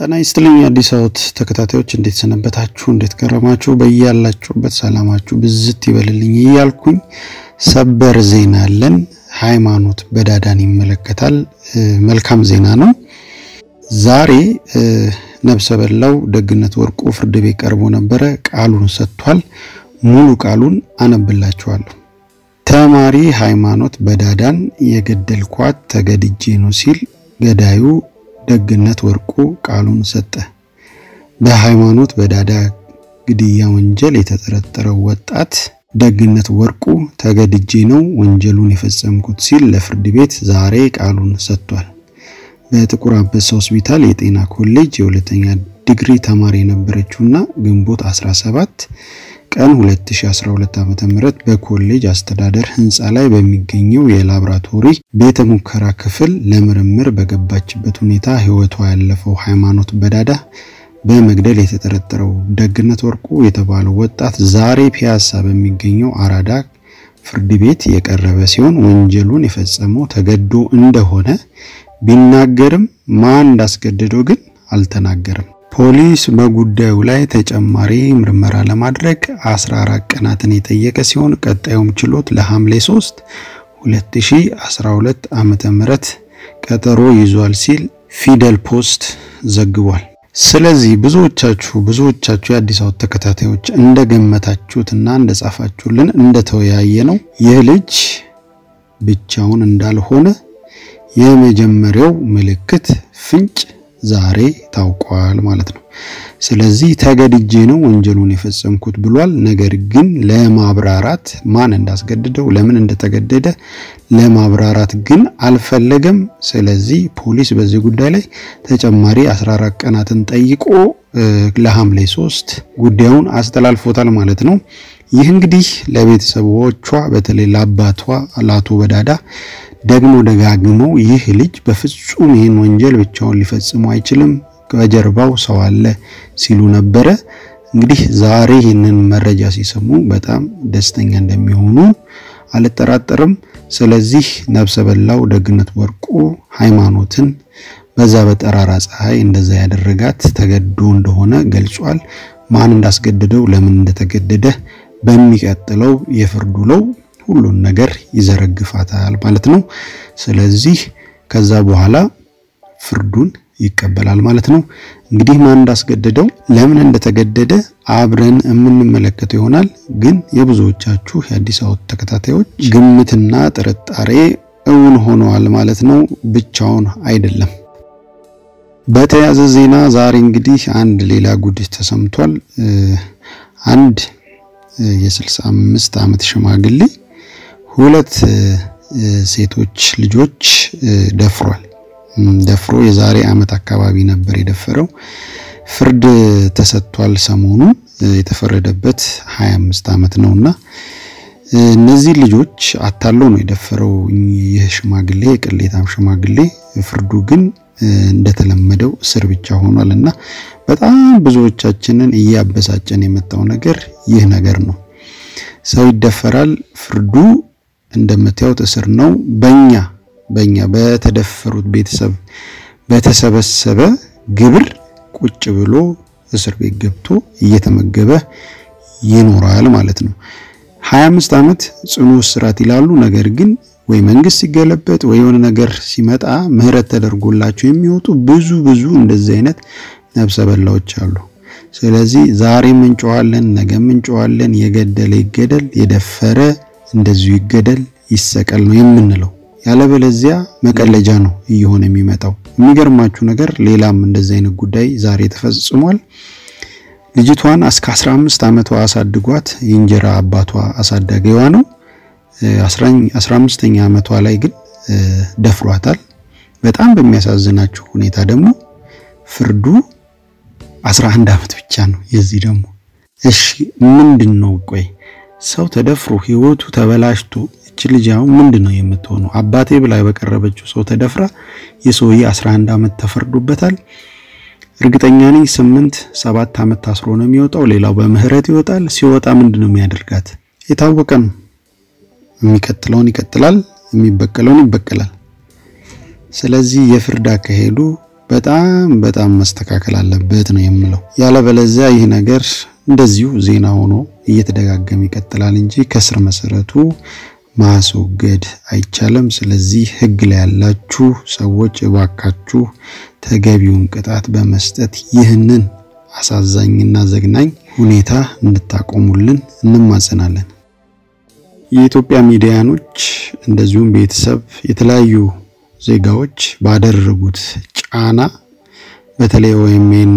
ጤና ይስጥልኝ የአዲስ አወት ተከታታዮች እንዴት ሰነበታችሁ? እንዴት ከረማችሁ? በያላችሁበት ሰላማችሁ ብዝት ይበልልኝ እያልኩኝ ሰበር ዜና አለን። ሃይማኖት በዳዳን ይመለከታል። መልካም ዜና ነው። ዛሬ ነብሰ በላው ደግነት ወርቁ ፍርድ ቤት ቀርቦ ነበረ። ቃሉን ሰጥቷል። ሙሉ ቃሉን አነብላችኋለሁ። ተማሪ ሃይማኖት በዳዳን የገደልኳት ተገድጄ ነው ሲል ገዳዩ ደግነት ወርቁ ቃሉን ሰጠ። በሃይማኖት በዳዳ ግድያ ወንጀል የተጠረጠረው ወጣት ደግነት ወርቁ ተገድጄ ነው ወንጀሉን የፈጸምኩት ሲል ለፍርድ ቤት ዛሬ ቃሉን ሰጥቷል። በጥቁር አንበሳ ሆስፒታል የጤና ኮሌጅ የሁለተኛ ዲግሪ ተማሪ የነበረችውና ግንቦት 17 ቀን 2012 ዓ.ም በኮሌጅ አስተዳደር ህንፃ ላይ በሚገኘው የላብራቶሪ ቤተ ሙከራ ክፍል ለምርምር በገባችበት ሁኔታ ህይወቷ ያለፈው ሃይማኖት በዳዳ በመግደል የተጠረጠረው ደግነት ወርቁ የተባለው ወጣት ዛሬ ፒያሳ በሚገኘው አራዳ ፍርድ ቤት የቀረበ ሲሆን ወንጀሉን የፈጸመው ተገዶ እንደሆነ ቢናገርም ማን እንዳስገደደው ግን አልተናገረም። ፖሊስ በጉዳዩ ላይ ተጨማሪ ምርመራ ለማድረግ 14 ቀናትን የጠየቀ ሲሆን ቀጣዩም ችሎት ለሐምሌ 3 2012 ዓመተ ምህረት ቀጠሮ ይዟል ሲል ፊደል ፖስት ዘግቧል። ስለዚህ ብዙዎቻችሁ ብዙዎቻችሁ የአዲስ አበባ ተከታታዮች እንደገመታችሁትና እንደጻፋችሁልን እንደተወያየ ነው ይህ ልጅ ብቻውን እንዳልሆነ የመጀመሪያው ምልክት ፍንጭ ዛሬ ታውቋል ማለት ነው። ስለዚህ ተገድጄ ነው ወንጀሉን የፈጸምኩት ብሏል። ነገር ግን ለማብራራት ማን እንዳስገድደው ለምን እንደተገደደ ለማብራራት ግን አልፈለገም። ስለዚህ ፖሊስ በዚህ ጉዳይ ላይ ተጨማሪ 14 ቀናትን ጠይቆ ለሐምሌ 3 ጉዳዩን አስተላልፎታል ማለት ነው። ይህ እንግዲህ ለቤተሰቦቿ በተለይ ለአባቷ ለአቶ በዳዳ ደግሞ ደጋግመው ይህ ልጅ በፍጹም ይህን ወንጀል ብቻውን ሊፈጽሙ አይችልም፣ በጀርባው ሰው አለ ሲሉ ነበረ። እንግዲህ ዛሬ ይህንን መረጃ ሲሰሙ በጣም ደስተኛ እንደሚሆኑ አልጠራጠርም። ስለዚህ ነብሰ በላው ደግነት ወርቁ ሃይማኖትን በዛ በጠራራ ፀሐይ እንደዛ ያደረጋት ተገዶ እንደሆነ ገልጿል። ማን እንዳስገደደው ለምን እንደተገደደ በሚቀጥለው የፍርድ ውለው ሁሉን ነገር ይዘረግፋታል ማለት ነው። ስለዚህ ከዛ በኋላ ፍርዱን ይቀበላል ማለት ነው። እንግዲህ ማን እንዳስገደደው ለምን እንደተገደደ አብረን የምንመለከተው ይሆናል። ግን የብዙዎቻችሁ የአዲስ አበባ ተከታታዮች ግምትና ጥርጣሬ እውን ሆነዋል ማለት ነው። ብቻውን አይደለም። በተያዘ ዜና ዛሬ እንግዲህ አንድ ሌላ ጉድ ተሰምቷል። አንድ የ65 ዓመት ሽማግሌ ሁለት ሴቶች ልጆች ደፍሯል። ደፍሮ የዛሬ ዓመት አካባቢ ነበር የደፈረው። ፍርድ ተሰጥቷል። ሰሞኑን የተፈረደበት 25 ዓመት ነውና እነዚህ ልጆች አታሎ ነው የደፈረው ይህ ሽማግሌ፣ የቅሌታም ሽማግሌ። ፍርዱ ግን እንደተለመደው እስር ብቻ ሆኗል እና በጣም ብዙዎቻችንን እያበሳጨን የመጣው ነገር ይህ ነገር ነው። ሰው ይደፈራል። ፍርዱ እንደምታዩት እስር ነው። በእኛ በእኛ በተደፈሩት ቤተሰብ በተሰበሰበ ግብር ቁጭ ብሎ እስር ቤት ገብቶ እየተመገበ ይኖራል ማለት ነው። 25 ዓመት ጽኑ እስራት ይላሉ። ነገር ግን ወይ መንግስት ሲገለበጥ ወይ የሆነ ነገር ሲመጣ ምህረት ተደርጎላቸው የሚወጡ ብዙ ብዙ እንደዚህ አይነት ነብሰ በላዎች አሉ። ስለዚህ ዛሬም እንጨዋለን፣ ነገም እንጨዋለን። የገደለ ይገደል፣ የደፈረ እንደዚሁ ይገደል፣ ይሰቀል ነው የምንለው። ያለበለዚያ መቀለጃ ነው እየሆነ የሚመጣው። የሚገርማችሁ ነገር ሌላም እንደዚህ አይነት ጉዳይ ዛሬ ተፈጽሟል። ልጅቷን እስከ 15 ዓመቷ አሳድጓት የእንጀራ አባቷ አሳዳጊዋ ነው። 15ኛ ዓመቷ ላይ ግን ደፍሯታል። በጣም በሚያሳዝናችሁ ሁኔታ ደግሞ ፍርዱ 11 ዓመት ብቻ ነው። የዚህ ደግሞ እሺ ምንድን ነው ቆይ ሰው ተደፍሮ ህይወቱ ተበላሽቶ እች ልጅ አሁን ምንድን ነው የምትሆነው? አባቴ ብላ በቀረበችው ሰው ተደፍራ የሰውዬ 11 ዓመት ተፈርዶበታል። እርግጠኛ ነኝ ስምንት ሰባት ዓመት ታስሮ ነው የሚወጣው። ሌላው በምህረት ይወጣል። ሲወጣ ምንድን ነው የሚያደርጋት? የታወቀ ነው። የሚቀጥለውን ይቀጥላል፣ የሚበቀለውን ይበቀላል። ስለዚህ የፍርድ አካሄዱ በጣም በጣም መስተካከል አለበት ነው የምለው። ያለበለዚያ ይህ ነገር እንደዚሁ ዜና ሆኖ እየተደጋገመ ይቀጥላል እንጂ ከስር መሰረቱ ማስወገድ አይቻልም። ስለዚህ ህግ ላይ ያላችሁ ሰዎች እባካችሁ ተገቢውን ቅጣት በመስጠት ይህንን አሳዛኝና ዘግናኝ ሁኔታ እንድታቆሙልን እንማጸናለን። የኢትዮጵያ ሚዲያኖች እንደዚሁም ቤተሰብ፣ የተለያዩ ዜጋዎች ባደረጉት ጫና በተለይ ኦኤምኤን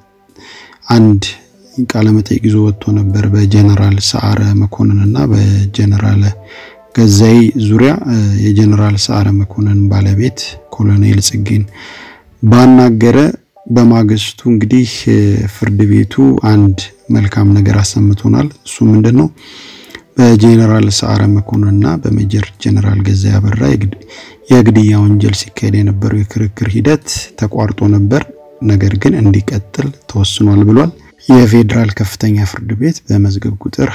አንድ ቃለ መጠይቅ ይዞ ወጥቶ ነበር በጀነራል ሰዓረ መኮንን እና በጀነራል ገዛይ ዙሪያ የጀነራል ሰዓረ መኮንን ባለቤት ኮሎኔል ጽጌን ባናገረ በማግስቱ እንግዲህ ፍርድ ቤቱ አንድ መልካም ነገር አሰምቶናል። እሱ ምንድን ነው? በጀነራል ሰዓረ መኮንንና በሜጀር ጀነራል ገዛይ አበራ የግድያ ወንጀል ሲካሄድ የነበረው የክርክር ሂደት ተቋርጦ ነበር፣ ነገር ግን እንዲቀጥል ተወስኗል ብሏል። የፌዴራል ከፍተኛ ፍርድ ቤት በመዝገብ ቁጥር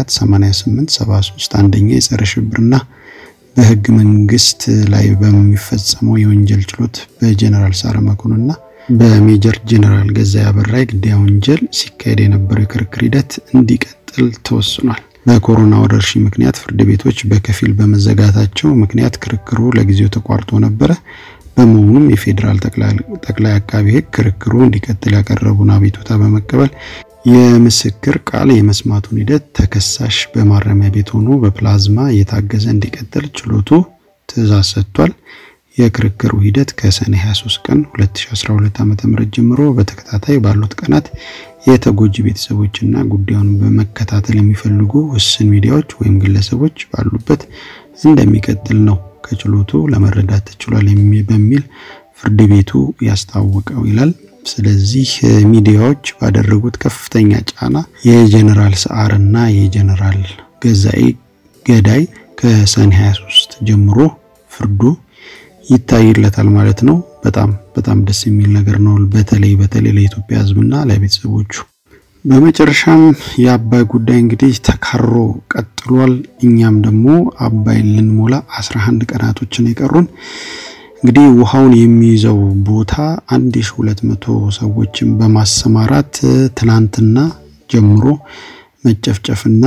248873 አንደኛ የጸረ ሽብርና በህግ መንግስት ላይ በሚፈጸመው የወንጀል ችሎት በጀነራል ሰዓረ መኮንንና በሜጀር ጀነራል ገዛይ አበራ የግድያ ወንጀል ሲካሄድ የነበረው የክርክር ሂደት እንዲቀጥል ተወስኗል። በኮሮና ወረርሽኝ ምክንያት ፍርድ ቤቶች በከፊል በመዘጋታቸው ምክንያት ክርክሩ ለጊዜው ተቋርጦ ነበረ። በመሆኑም የፌዴራል ጠቅላይ አቃቢ ህግ ክርክሩ እንዲቀጥል ያቀረቡን አቤቱታ በመቀበል የምስክር ቃል የመስማቱን ሂደት ተከሳሽ በማረሚያ ቤት ሆኖ በፕላዝማ እየታገዘ እንዲቀጥል ችሎቱ ትዕዛዝ ሰጥቷል። የክርክሩ ሂደት ከሰኔ 23 ቀን 2012 ዓ.ም ጀምሮ በተከታታይ ባሉት ቀናት የተጎጂ ቤተሰቦችና ጉዳዩን በመከታተል የሚፈልጉ ውስን ሚዲያዎች ወይም ግለሰቦች ባሉበት እንደሚቀጥል ነው ከችሎቱ ለመረዳት ተችሏል በሚል ፍርድ ቤቱ ያስታወቀው ይላል። ስለዚህ ሚዲያዎች ባደረጉት ከፍተኛ ጫና የጀነራል ሰዓርና የጀነራል ገዛኢ ገዳይ ከሰኔ 23 ጀምሮ ፍርዱ ይታይለታል ማለት ነው። በጣም በጣም ደስ የሚል ነገር ነው። በተለይ በተለይ ለኢትዮጵያ ሕዝብና ለቤተሰቦቹ። በመጨረሻም የአባይ ጉዳይ እንግዲህ ተካሮ ቀጥሏል። እኛም ደግሞ አባይን ልንሞላ 11 ቀናቶችን የቀሩን እንግዲህ ውሃውን የሚይዘው ቦታ 1200 ሰዎችን በማሰማራት ትናንትና ጀምሮ መጨፍጨፍና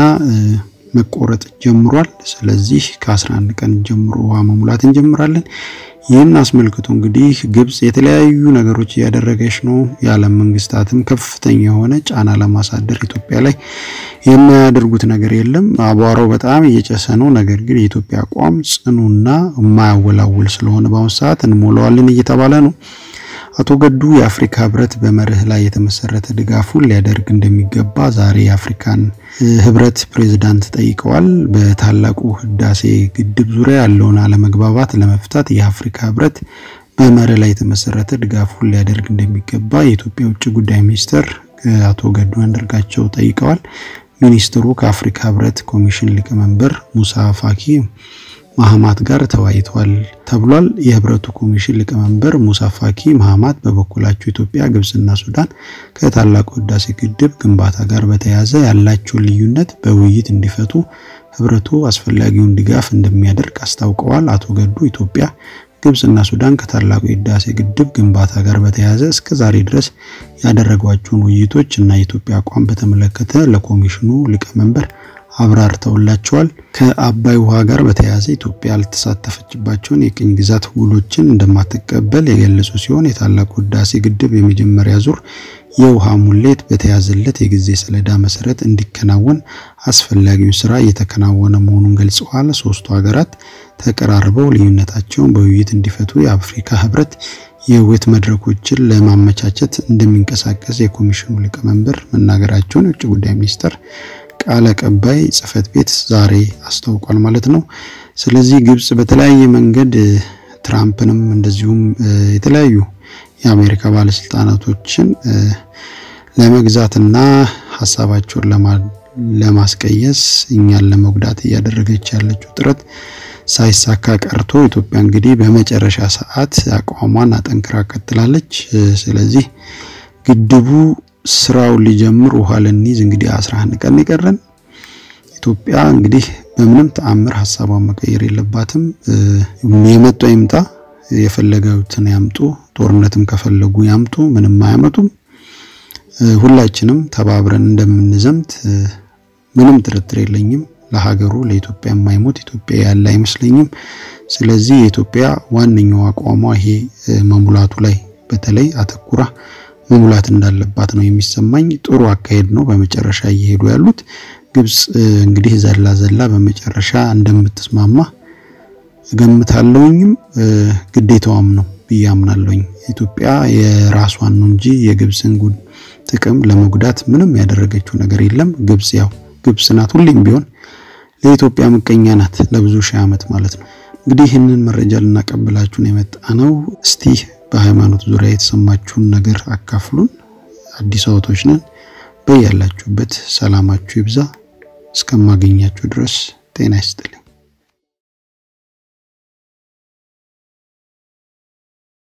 መቆረጥ ጀምሯል። ስለዚህ ከ11 ቀን ጀምሮ ውሃ መሙላት እንጀምራለን። ይህን አስመልክቶ እንግዲህ ግብጽ የተለያዩ ነገሮች እያደረገች ነው። የዓለም መንግስታትም ከፍተኛ የሆነ ጫና ለማሳደር ኢትዮጵያ ላይ የማያደርጉት ነገር የለም። አቧራው በጣም እየጨሰ ነው። ነገር ግን የኢትዮጵያ አቋም ጽኑና የማያወላውል ስለሆነ በአሁኑ ሰዓት እንሞላዋለን እየተባለ ነው። አቶ ገዱ የአፍሪካ ህብረት በመርህ ላይ የተመሰረተ ድጋፉን ሊያደርግ እንደሚገባ ዛሬ የአፍሪካን ህብረት ፕሬዝዳንት ጠይቀዋል። በታላቁ ህዳሴ ግድብ ዙሪያ ያለውን አለመግባባት ለመፍታት የአፍሪካ ህብረት በመርህ ላይ የተመሰረተ ድጋፉን ሊያደርግ እንደሚገባ የኢትዮጵያ ውጭ ጉዳይ ሚኒስትር አቶ ገዱ አንዳርጋቸው ጠይቀዋል። ሚኒስትሩ ከአፍሪካ ህብረት ኮሚሽን ሊቀመንበር ሙሳ ፋኪ ማህማት ጋር ተወያይተዋል ተብሏል። የህብረቱ ኮሚሽን ሊቀመንበር ሙሳ ፋኪ ማህማት በበኩላቸው ኢትዮጵያ፣ ግብጽና ሱዳን ከታላቁ ህዳሴ ግድብ ግንባታ ጋር በተያያዘ ያላቸውን ልዩነት በውይይት እንዲፈቱ ህብረቱ አስፈላጊውን ድጋፍ እንደሚያደርግ አስታውቀዋል። አቶ ገዱ ኢትዮጵያ፣ ግብጽና ሱዳን ከታላቁ የህዳሴ ግድብ ግንባታ ጋር በተያያዘ እስከ ዛሬ ድረስ ያደረጓቸውን ውይይቶች እና የኢትዮጵያ አቋም በተመለከተ ለኮሚሽኑ ሊቀመንበር አብራርተውላቸዋል። ከአባይ ውሃ ጋር በተያያዘ ኢትዮጵያ ያልተሳተፈችባቸውን የቅኝ ግዛት ውሎችን እንደማትቀበል የገለጹ ሲሆን የታላቁ ህዳሴ ግድብ የመጀመሪያ ዙር የውሃ ሙሌት በተያዘለት የጊዜ ሰሌዳ መሰረት እንዲከናወን አስፈላጊውን ስራ እየተከናወነ መሆኑን ገልጸዋል። ሶስቱ ሀገራት ተቀራርበው ልዩነታቸውን በውይይት እንዲፈቱ የአፍሪካ ህብረት የውይይት መድረኮችን ለማመቻቸት እንደሚንቀሳቀስ የኮሚሽኑ ሊቀመንበር መናገራቸውን የውጭ ጉዳይ ሚኒስቴር ቃል አቀባይ ጽህፈት ቤት ዛሬ አስታውቋል ማለት ነው። ስለዚህ ግብጽ በተለያየ መንገድ ትራምፕንም እንደዚሁም የተለያዩ የአሜሪካ ባለስልጣናቶችን ለመግዛትና ሀሳባቸውን ለማስቀየስ እኛን ለመጉዳት እያደረገች ያለችው ጥረት ሳይሳካ ቀርቶ ኢትዮጵያ እንግዲህ በመጨረሻ ሰዓት አቋሟን አጠንክራ ቀጥላለች። ስለዚህ ግድቡ ስራው ሊጀምር ውሃ ልንይዝ እንግዲህ 11 ቀን የቀረን። ኢትዮጵያ እንግዲህ በምንም ተአምር ሀሳቧን መቀየር የለባትም። የመጣው ይምጣ። የፈለገውትን ያምጡ፣ ጦርነትም ከፈለጉ ያምጡ፣ ምንም አያመጡም። ሁላችንም ተባብረን እንደምንዘምት ምንም ጥርጥር የለኝም። ለሀገሩ ለኢትዮጵያ የማይሞት ኢትዮጵያ ያለ አይመስለኝም። ስለዚህ የኢትዮጵያ ዋነኛው አቋሟ ይሄ መሙላቱ ላይ በተለይ አተኩራ መሙላት እንዳለባት ነው የሚሰማኝ። ጥሩ አካሄድ ነው በመጨረሻ እየሄዱ ያሉት። ግብጽ እንግዲህ ዘላ ዘላ በመጨረሻ እንደምትስማማ እገምታለሁኝም ግዴታዋም ነው ብዬ አምናለሁኝ። ኢትዮጵያ የራሷን ነው እንጂ የግብፅን ጉድ ጥቅም ለመጉዳት ምንም ያደረገችው ነገር የለም። ግብጽ ያው ግብጽ ናት፣ ሁሌም ቢሆን ለኢትዮጵያ ምቀኛ ናት፣ ለብዙ ሺህ ዓመት ማለት ነው። እንግዲህ ይህንን መረጃ ልናቀብላችሁን የመጣ ነው። እስቲ በሃይማኖት ዙሪያ የተሰማችሁን ነገር አካፍሉን። አዲስ አበቦች ነን። በያላችሁበት ሰላማችሁ ይብዛ። እስከማገኛችሁ ድረስ ጤና ይስጥልኝ።